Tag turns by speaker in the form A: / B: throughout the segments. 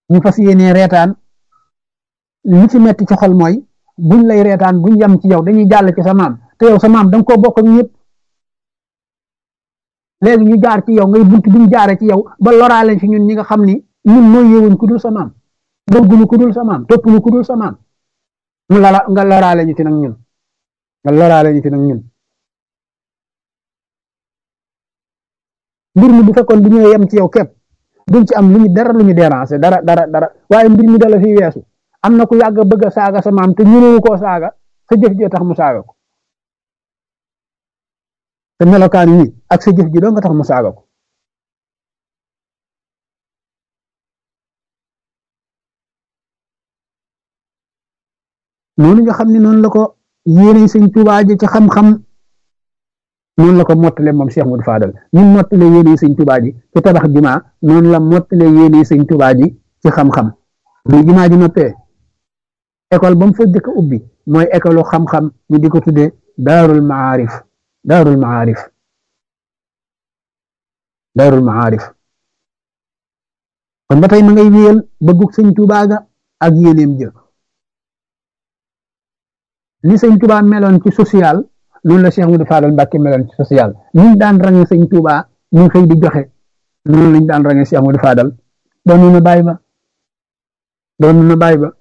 A: ñu fas yéenee reetaan li ci metti ci xol mooy buñ lay reetaan buñ yem ci yow dañuy jàll ci sa maam te yow sa maam da nga koo bokk ak ñëpp léegi ñu jaar ci yow ngay bunt bi ñu jaare ci yow ba loraale ci ñun ñi nga xam ni ñun mooy yewuñ ku dul sa maam bëgguñu ku dul sa maam toppuñu ku dul sa maam mu la nga loraale ñu ci nag ñun nga loraale ñu ci nag ñun mbir mi bu fekkoon bu ñëwee yem ci yow képp duñ ci am lu ñu dara lu ñu déranger dara dara dara waaye mbir mi dala fi weesu am na ku yàgg bëgg a saaga sa maam te ñënewu koo saaga sa jëf ji tax mu saaga ko te melokaan yi ak sa jëf ji doo nga tax mu saaga ko noonu nga xam ne noonu la ko yéene sëñ Tuubaa ji ci xam-xam noonu la ko mottale moom Cheikh Modou Fadal ñun mottale yéene sëñ Tuubaa ji ci tabax jumaa noonu la mottale yéene sëñ Tuubaa ji ci xam-xam bu jumaa ji noppee école ba mu fa jëkk ubbi mooy école xam-xam ñu di ko tuddee daarul maarif daarul maarif daarul maarif kon ba tey ma ngay wéyal bëggug sëñ Tuubaa ga ak yéeneem jë li sëñ Tuubaa meloon ci social noonu la Cheikh Modou Fadal Mbàkke meloon ci social ñu daan range sëñ Tuubaa ñu xëy di joxe noonu lañ daan range Cheikh Modou Fadal doon na bàyyi ba doon na bàyyi ba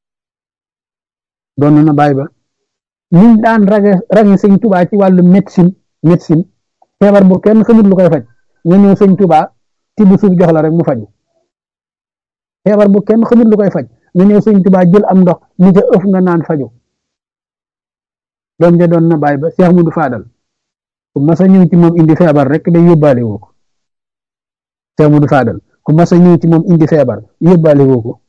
A: doon na bàyyi ba ñu daan range range sëñ Tuubaa ci wàllu médecine médecine feebar bu kenn xamut lu koy faj nga ñëw sëñ Tuubaa tibb suuf jox la rek mu faju feebar bu kenn xamut lu koy faj nga ñëw sëñ Tuubaa jël am ndox ni ca ëf nga naan faju doom ja doon na bàyyi ba Cheikh Modou Fadal ku mas a ñëw ci moom indi feebar rek day yóbbaale woo ko Cheikh Modou Fadal ku mas a ñëw ci moom indi feebar yóbbaale woo ko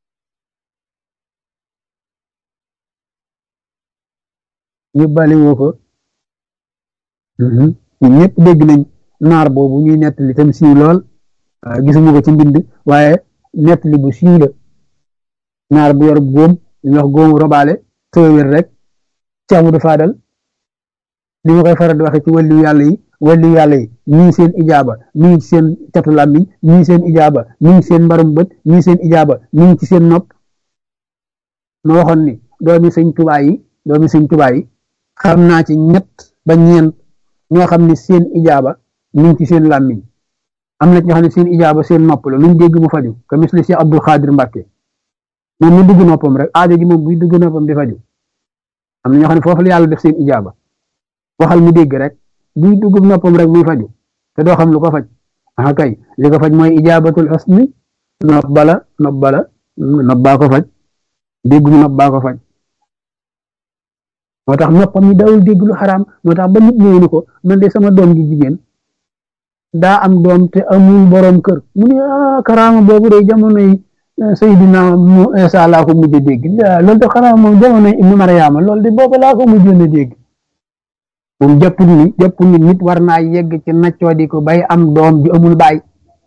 A: yóbbaale woo ko ñun ñëpp dégg nañ naar boobu ñuy nettali tam siiw lool gisuma ko ci mbind waaye nettali bu siiw la naar bu yor góom ñu wax góomu robaale tëwér rek Cheikh Modou Fadal li ma koy faral di waxe ci wàllu yàlla yi wàllu yàlla yi ñii seen ijaaba mi ngi ci seen catu làmmiñ ñii seen ijaaba mi ngi seen mbarum bët ñii seen ijaaba mi ngi ci seen nopp ma waxoon ni doomi sëñ Tuubaa yi doomi sëñ Tuubaa yi xam naa ci ñett ba ñeent ñoo xam ne seen ijaaba mi ngi ci seen làmmiñ am na ñoo xam ne seen ijaaba seen nopp la luñ dégg mu faju ka misli Cheikh Abdul Xaadir Mbàkke moom mu dugg noppam rek aajo ji moom buy dugg noppam di faju am na ñoo xam ne foofu la yàlla def seen ijaaba waxal mu dégg rek buy dugg noppam rek muy faju te doo xam lu ko faj ah kay li ko faj mooy ijaabatul xusni nopp bala nopp bala nopp baa ko faj dégg mu nopp baa ko faj moo tax noppam yi dawul dégg lu xaraam moo tax ba nit ñëwee ni ko man de sama doom gi jigéen daa am doom te amul borom kër mu ne ah karaama boobu de jamono yi Seydina mu Isa laa ko mujj a dégg loolu de xanaa moom jamono Ibnu Mariama loolu de boobu laa ko mujjoon a dégg moom jàppul ni jàppul ni nit war naa yegg ci naccoo di ko bay am doom ji amul baay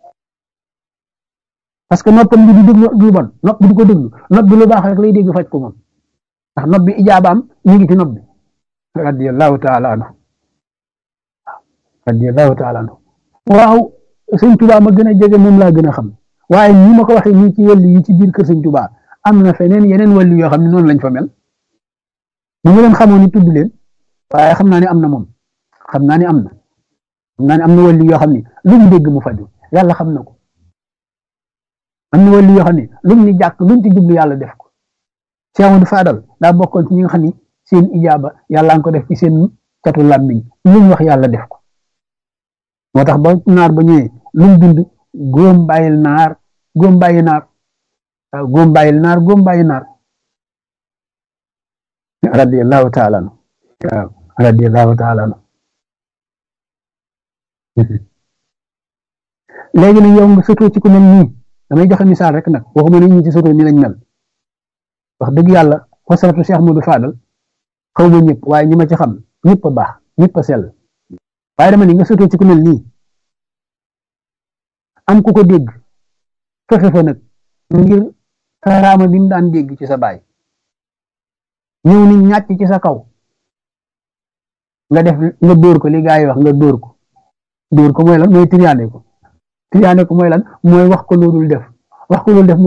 A: parce que noppam bi du déglu du bon nopp bi du ko déglu nopp bi lu baax rek lay dégg faj ko moom ndax nopp bi ijaabaam ñu ngi ci nopp bi radiyallahu taala anhu radiyallahu taala anhu waaw sëñ Tuubaa ma gën a jege moom laa gën a xam waaye ñi ma ko waxee nii ci wàllu yi ci biir kër sëñ Tuubaa am na feneen yeneen wàllu yoo xam ne noonu lañ fa mel mu ngi leen xamoon ni tudd leen waaye xam naa ne am na moom xam naa ne am na xam naa ne am na wàllu yoo xam ne lu mu dégg mu faju yàlla xam na ko am na wàllu yoo xam ne luñ ni jàkk luñ ci jublu yàlla def ko Cheikh Modou Fadal daa bokkoon ci ñi nga xam ni seen ijaaba yàlla nga ko def ci seen catu làmmiñ luñ wax yàlla def ko moo tax ba naar ba ñëwee luñ bind góom bàyyil naar góom bàyyi naar waaw góom bàyyil naar góom bàyyi naar radiyallahu taala anhu waaw radiyallahu taala anhu léegi nag yow nga sotoo ci ku mel nii damay joxe misaal rek nag waxuma ne ñi ci sotoo ni lañ mel wax dëgg yàlla xosaratu Cheikh Modou Fadal xaw ma ñëpp waaye ñi ma ci xam ñëpp a baax ñëpp a sell waaye dama ni nga sotoo ci ku mel nii am ku ko dégg fexe fa nag ngir karaama bi mu daan dégg ci sa baay ñëw ni ñàcc ci sa kaw nga def nga dóor ko li gaa yi wax nga dóor ko dóor ko mooy lan mooy triyaane ko triyaane ko mooy lan mooy wax ko loolul def wax ko loolu def